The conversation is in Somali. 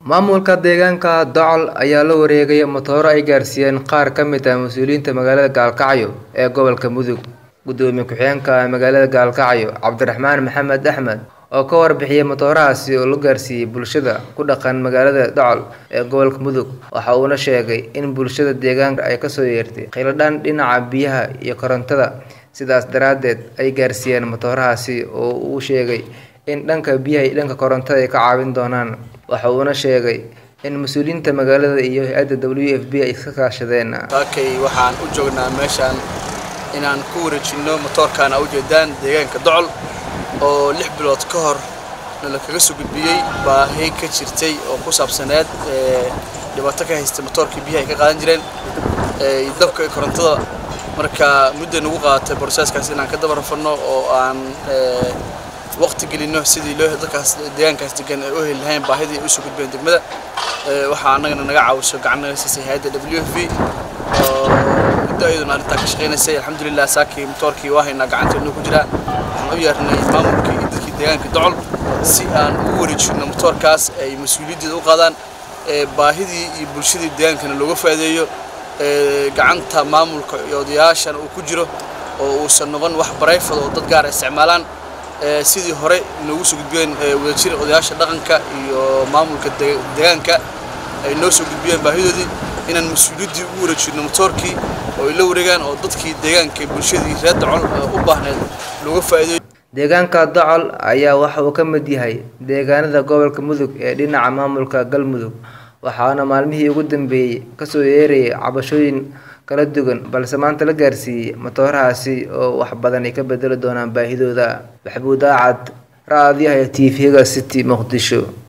Maamulka deegaanka Docol ayaa la wareegay matooro ay gaarsiiyeen qaar ka mid ah mas'uuliyiinta magaalada Gaalkacyo ee gobolka Mudug. Gudoomiye ku-xigeenka magaalada Gaalkacyo, Cabdiraxmaan Maxamed Axmed, oo ka warbixiyay matoorahaasi oo la gaarsiiyay bulshada ku dhaqan magaalada Docol ee gobolka Mudug, waxa uuna sheegay in bulshada deegaanka ay kasoo yeertay kheyladaan dhinaca biyaha iyo korontada, sidaas daraaddeed ay gaarsiiyeen matoorahaasi oo uu sheegay in dhanka biyaha iyo dhanka korontada ay ka caawin doonaan. Waxa uuna sheegay in mas'uuliyiinta magaalada iyo hay'adda WFP ay iska kaashadeen. Saakay waxaan u joognaa meeshaan inaan ku wareejinno matoorkaan u jeedaan deegaanka Docol oo lix bilood ka hor la kaga soo gudbiyey baahi ka jirtay oo ku saabsaneed dhibaato ka haysta matoorkii biyaha ay ka qaadan jireen iyo dabka iyo korontada marka muddo nagu qaadatay processkaas inaan ka daba rafanno oo aan waqti gelino sidii loo dadkaas deegaankaas degan ay u heli lahayn baahidii ay u soo gudbeen degmada waxaa annagana naga caawiso gacan naga siisay hay'adda WFP oo muddo ayaduna arrintaa ka shaqaynaysay alxamdulilah saakii matoorkii waa haynaa gacanteedna ku jiraa waxaan u yeernay maamulkii iyo dadkii deegaanka Docol si aan ugu wareejinno matoorkaas ay mas-uuliyaddeeda u qaadaan baahidii iyo bulshadii deegaankana looga faa'iideeyo gacanta maamulka iyo odayaashan uu ku jiro oo uusan noqon wax barayfad oo dad gaar isticmaalaan sidii hore noogu soo gudbiyeen wadajir odayaasha dhaqanka iyo maamulka deegaanka ay noo soo gudbiyeen baahidoodii inaan mas-uuliyaddii ugu wareejinno matoorkii oo ay la wareegaan oo dadkii deegaanka bulshadii reer Docol u baahneed looga faa'iideeyo Deegaanka Docol ayaa waxa uu ka mid yahay deegaanada gobolka Mudug ee dhinaca maamulka Galmudug waxaana maalmihii ugu dambeeyay kasoo yeerayay cabashooyin kala duwan balse maanta la gaarsiiyay matoorahaasi oo wax badan ay ka bedeli doonaan baahidooda. Maxamuud Aacad, Raadiyaha TV-ga City Muqdisho.